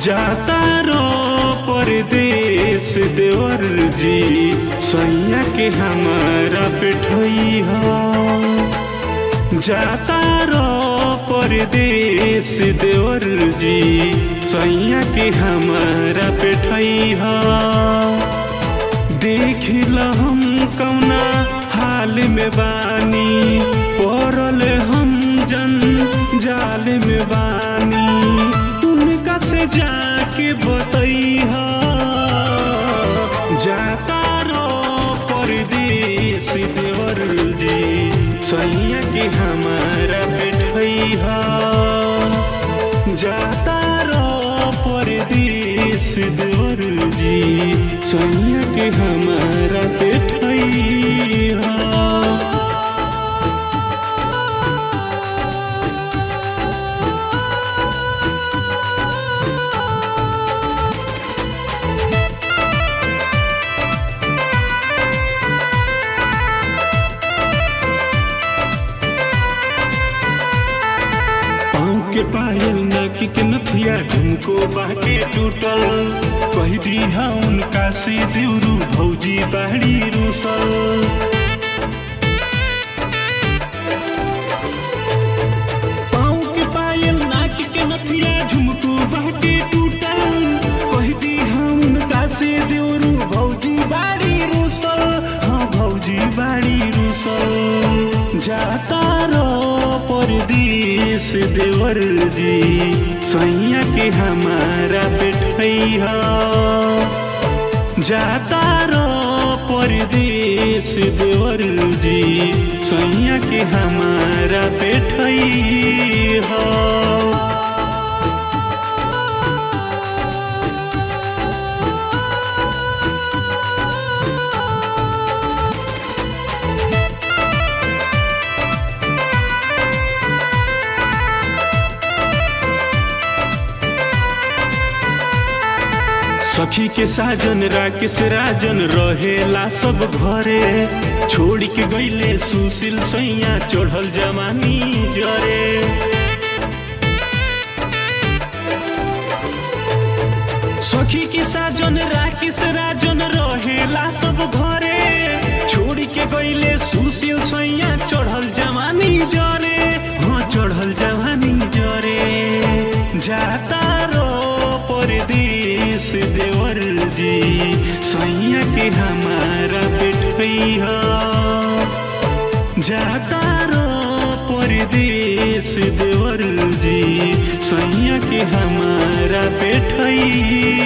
जाता रो परदेश देवर जी सैया के हमारा पेठई हो जाता रो परदेश देवर जी सैया के हमारा पेठई हो देख ल हम कौना हाल में बानी पड़ल हम जन जाल में बानी उनका से जाके बतैहा जाता रो परदेश देवर जी सैया के हमारा बैठैहा जाता रो परदेश देवर जी सैया के हमारा बैठैहा पाँव के पायल नाकी के नथिया झुमको बाके टूटल कह दिया उनका से देवरू भौजी बाड़ी रूसल पाँव के पायल नाकी के नथिया झुमको बाके टूटल कह दिया उनका से देवरू भौजी बाड़ी रूसल हाँ भौजी बाड़ी रूसल जाता रो परदेश देवर जी सैया के हमारा बैठैहा जाता रो परदेश देवर जी सैया के हमारा बैठैहा सखी के साजन राकेश राजन रहेला सब घरे छोड़ के गईले सुशील सैया चढ़ल जवानी जरे सखी के साजन राकेश राजन रहेला सब घरे छोड़ के गईले सुशील सैया चढ़ल जवानी जरे हाँ चढ़ल जवानी जरे जाता रो परदेश देवर जी सैया के हमारा बैठैहा जाता रो परदेश देवर जी सैया के हमारा बैठैहा